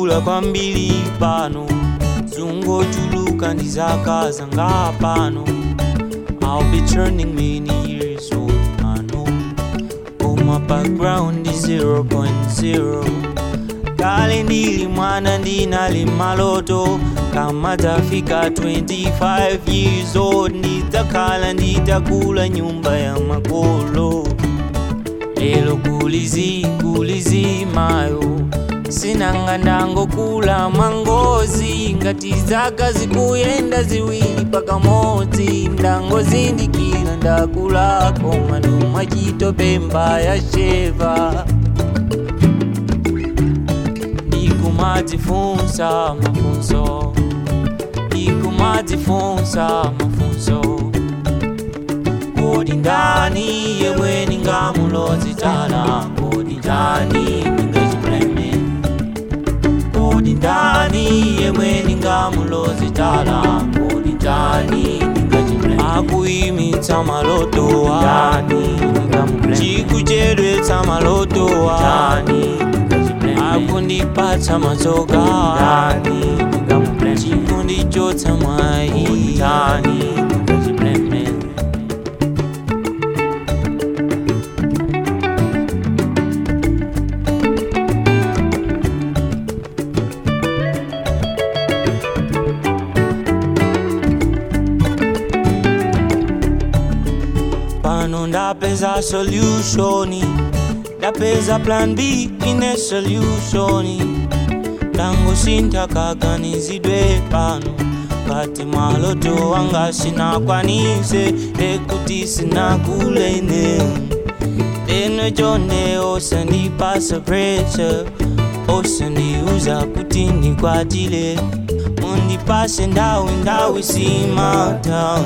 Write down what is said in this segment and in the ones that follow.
ndakula kwambiri pano zungochuluka ndizaka zanga pano I'll be turning many years old I know But my background is 0.0 kale ndili mwana ndinali maloto kama tafika 25 years old nditakhala nditakula nyumba ya makolo lelo kulizi kulizi mayo sinanga ndangokula mangozi ngati zaka zikuyenda ziwiri pakamodzi ndangozindikira ndakulako manuma chitopemba ya sheva ndikumadzifunsa mafunso ndikumadzifunsa mafunso kodi ndani yemwe ningamulozitala kodi ndani ningachimuleme kodi ndani yemwe ningamulozitala kodi ndani ningachimuleme akuimitsa malotowa ndani ningamuleme chikuchedwetsa malotowa ndani akundipatsa matsoka ndani ningamuleme chikundichotsa mwayi ndani ningachimuleme pano ndapeza solutioni ndapeza plan b ine solutioni ndangosintha kaganizidwe pano ngati maloto wanga sinakwanise ekuti sinakule ine leno chonde osandipasa pressure osandiuza kuti ndikwatile mundipase ndawi ndawi simatown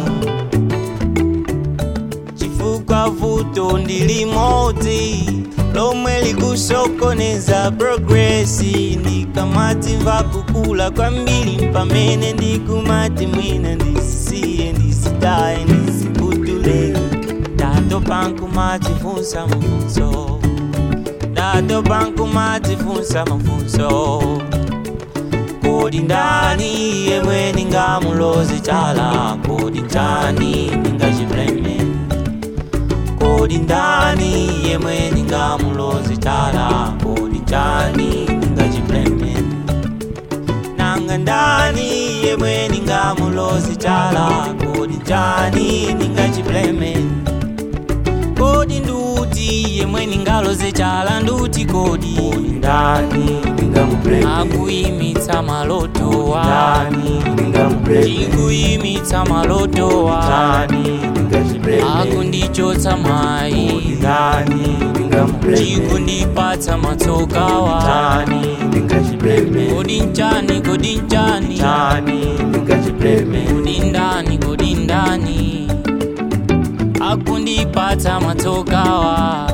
chifukwa vuto ndilimodzi lomwe likusokoneza progresi ndikamatimva kukula kwambiri pamene ndikumati mwina ndisisiye ndisitaye ndisiputule ndatopa nkumatifunsa mafunso ndatopa nkumatifunsa mafunso kodi ndani yemwe ningamulozitala kodi ndani ningachimleme kodi ndani yemwe ningamulozitala kodi ndani ningachimleme nanga ndani yemwe ningamulozitala kodi ndani ningachimleme kodi nduti yemwe ningalozitala nduti kodi ndani ningamuleme akuimitsa malotowa ndani ningamuleme chikuimitsa malotowa ndani ningachimleme akundichotsa mwayi ndani ningamuleme chikundipatsa matsokawa ndani ningachimleme kodi nchani kodi nchani ndani ningachimleme kodi ndani kodi ndani akundipatsa matsokawa